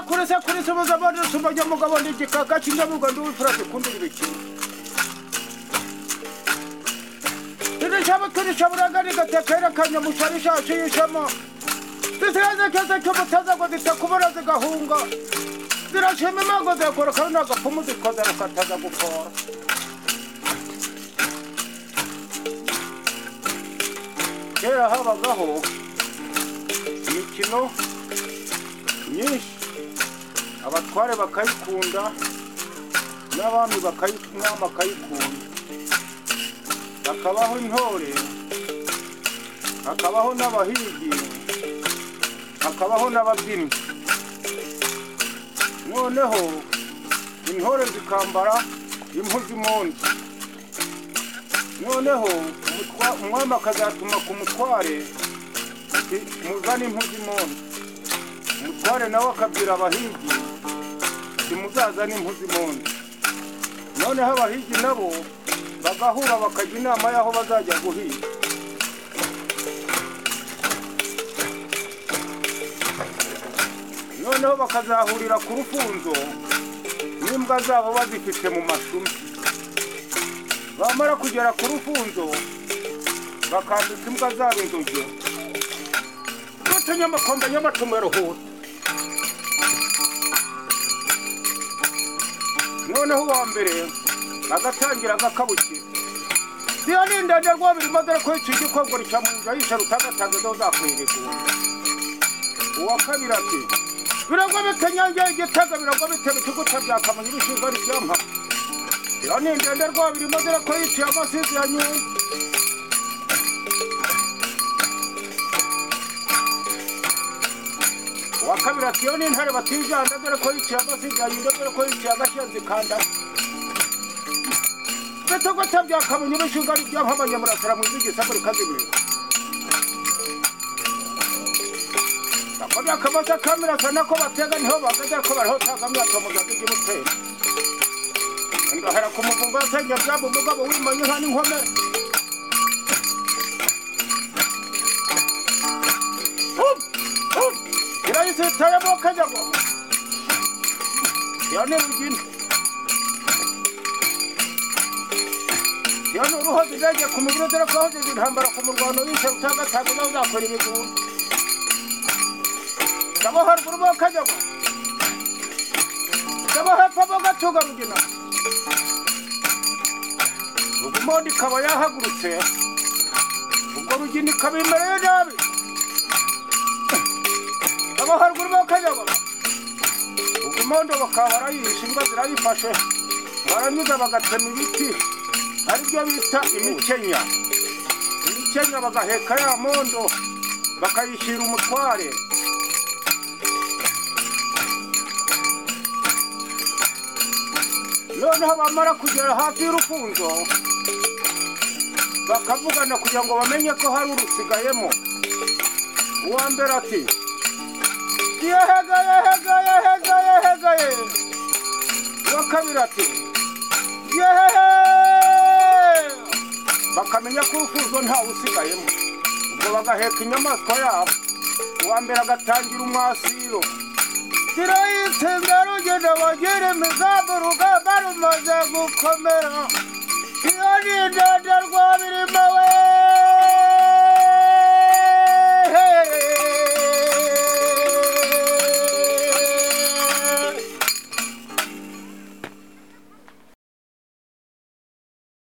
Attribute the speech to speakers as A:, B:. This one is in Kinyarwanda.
A: muri subiza abandi sumajya mugabo ni igikaka cy'indamuga n'ubufura dukundira ibikino irishabu turishaburaga rigatekera kanyamushari ishashiyishamo zisigaze keza cy'umutaza ngo zitakubura zigahunga zirashima imango zikora kandi agapfumu zikoze rukataza gukora kera habagaho imikino myinshi abatware bakayikunda n'abami bakayikunda bakayikunda hakabaho intore hakabaho n'abahigi hakabaho n'ababyinnyi noneho intore zikambara impu z'imondi noneho umutwa- umwami akazatuma ku mutware ati muzane impu z'imondi umutware nawe akabwira abahigi ati muzazane impu z'imondi noneho abahigi nabo bagahura bakajya inama y'aho bazajya guhiga noneho bakazahurira ku rufunzo n'imbwa zabo bazifite mu mashumi bamara kugera ku rufunzo bakambika imbwa zabo inzogera n'utunyamakombe nyamacumu yaruhura noneho uwa mbere agatangira agakabukira iyo ni ndende rwabiri madore ko icyo gikongoro cya munzu yishe rutagatange zo zakwiregura uwa kabiri ati biragwa bitenyangeye igitega biragwa bitema ikiguta bya kamonyi ibishinzwe ari ibyampa iyo ni ndende rwabiri madore ko yiciye amasizi ya nyundo uwa kabiri ati iyo ni intare batijyana dore ko yiciye amasizi ya nyundo dore ko yiciye agashenzi kandara Betoko tabya kamunye bishinga ari byampamanya murasara mu bigi saburi kazimira. Akabya kabasa kamera sana ko batega niho bagaja ko bariho tagamya tomuza bigi mutera. Ndahera kumuvumba senya byabu mugabo wimanye nka n'inkome. Irayise tayabo kajabo. Yane mugini. iyo ni uruho zizajya ku mubiri dore ko hoze zintambara ku murwano wishe rutandatago nawe uzakora ibigura ndabo haruguru bo kajyago ndabo hepfo bo gatuga rugina ubwo umondi ikaba yahagurutse ubwo rugina ikaba imereye nabi ndabo haruguru bo kajyago ubwo umondo bakaba barayishe imbwa zirayifashe baranyuza bagatema ibiti aribyo bita imikenya imikenya bagaheka ya mondo bakayishyira umutware noneho bamara kugera hafi y'urufunzo bakavugana kugira ngo bamenye ko hari urusigayemo uwa mbere ati yehegaye hegaye hegaye hegaye uwa kabiri ati yehehe bakamenya ko urufunzo ntawe usigayemo ubwo bagaheka inyamaswa yabo uwa mbere agatangira umwasiro zirayitsinda rugendo bagera imizamu urugamba rumaze gukomera iyo ni ndende rwabirima we